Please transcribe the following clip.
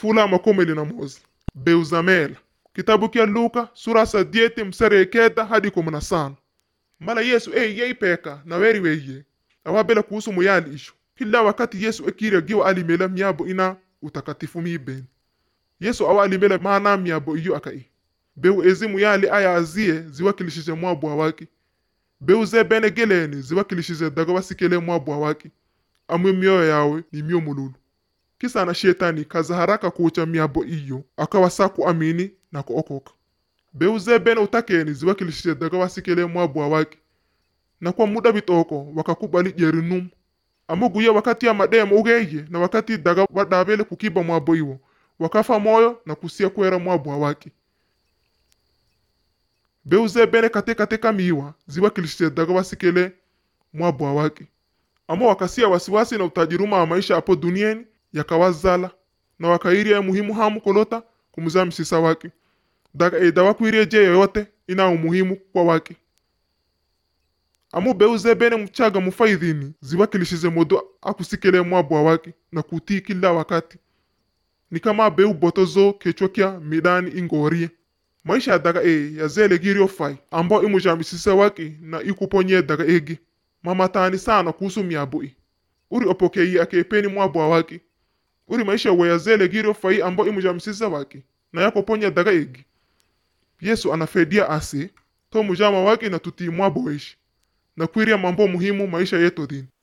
fula makomeli na mozi beuzamela kitabu kya luka sura sadieti msare ekeda hadi kumi na sano mala yesu e yei peka na weri weye awabela kuhusu muyali isho kila wakati yesu ekira giwa alimela myabo ina utakatifu mibeni yesu awa alimela maana myabo iyo akai beu ezi muyali aya azie ziwakilishize mwabwa waki beu ze bene geleni ziwakilishize daga wasikele mwabwa waki amwe mioyo yawe ni mio mululu kisa na shetani kaza haraka kucha miabo iyo akawasa kuamini na kuokoka beu ze bene utakeni ziwakilishize daga wasikele mwabwa waki na kwa muda bitoko wakakubali jerinum amuguye wakati ya mademo ugeye na wakati daga wadabele kukiba mwabo iwo wakafa moyo na kusia kwera mwabwa waki beuze bene kate katika miwa ziwakilishize daga wasikele mwabwa waki ama wakasia wasiwasi na utajiruma wa maisha hapo duniani yakawazala na wakairia muhimu hamu kolota kumuzaa msisa wake daga eda wakwirie je yoyote ina umuhimu kwa wake amu beuze bene mchaga mufaidhini ziwakilishize modo akusikele mwabwa wake na kutii kila wakati ni kama beu botozo kechwa kya midani ingorie maisha ya daga e yazele girio fai ambao imujamisise wake na ikuponye daga egi mamatani sana kuhusu miabui uri opokei akepeni mwabwa wake uri maisha we yazele girio fai ambao imujamisise wake na yakoponya daga egi yesu anafedia ase to mujama wake na tutii mwabo weishi na kwiria mambo muhimu maisha yetu dini